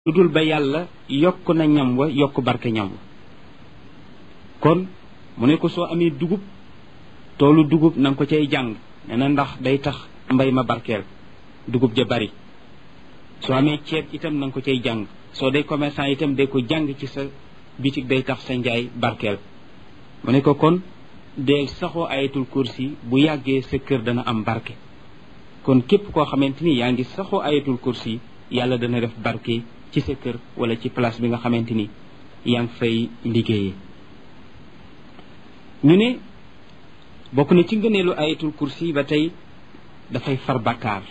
lu dul ba yàlla yokk na ñam wa yokk barke ñam wa kon mu ne ko soo amee dugub toolu dugub na nga ko cay jàng nee na ndax day tax mbay ma barkeel dugub ja bari soo amee ceeb itam na nga ko cay jàng soo dee commerçant itam day ko jàng ci sa bitig day tax sa njaay barkeel mu ne ko kon deel saxoo ayatul kursi bu yàggee sa kër dana am barke kon képp koo xamante ni yaa ngi saxoo ayatul kursi yàlla dana def barke ci sa kër wala ci place bi nga xamante ni yaa ngi fay liggéeyee ñu ne bokk na ci ngëneelu ayatul kursi ba tey dafay far bakkaar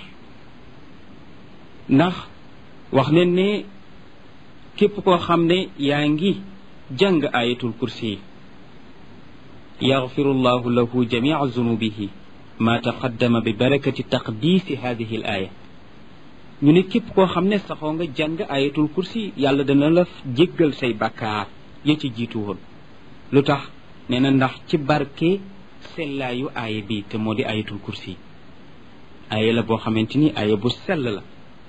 ndax wax nañ ne képp koo xam ne yaa ngi jàng ayatul kursi yaxfiru llahu lahu jamia zunubihi ma taqaddama bi barakati taqdiisi hadihi al aya ñu ne képp koo xam ne saxoo nga jàng ayatul kursi yàlla dana la jéggal say bakkaar ya ci jiitu woon lu tax nee na ndax ci barke sellaayu aaya bi te moo di ayatul kursi aaya la boo xamante ni aaya bu sell la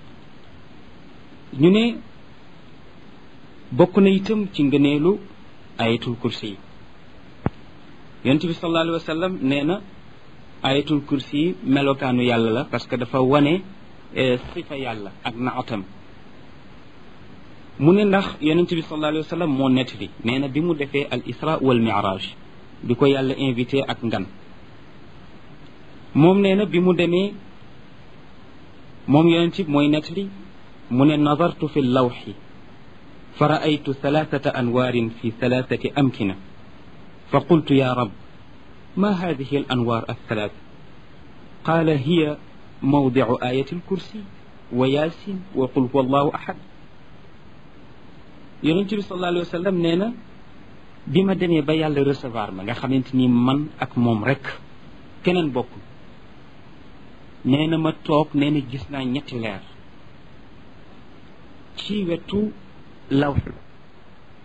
ñu ne bokk na itam ci ngëneelu ayatul kursi yonent bi sallallahu alayhi wa sallam nee na ayatul kursi melokaanu yàlla la parce que dafa wane sifa yàlla ak naatam mu ne ndax yonent bi sallallahu alayhi wa sallam moo nettali nee na bi mu defee al isra wal miraj bi ko yàlla invité ak ngan moom nee na bi mu demee moom yonent bi mooy nettali mu ne nadartu fi lawxi fa raaytu thalathata anwaarin fi thalathati amkina fa qultu ya rab ma hadihi al anwaar althalath qaala hiya mawdicu ayati alkursi wa yaasin wa qul huwa allahu ahad yonent bi sallallahu alayhi wa sallam nee na bi ma demee ba yàlla recevoir ma nga xamante ni man ak moom rek keneen bokkul nee na ma toog nee na gis naa ñetti leer ci wetu lawx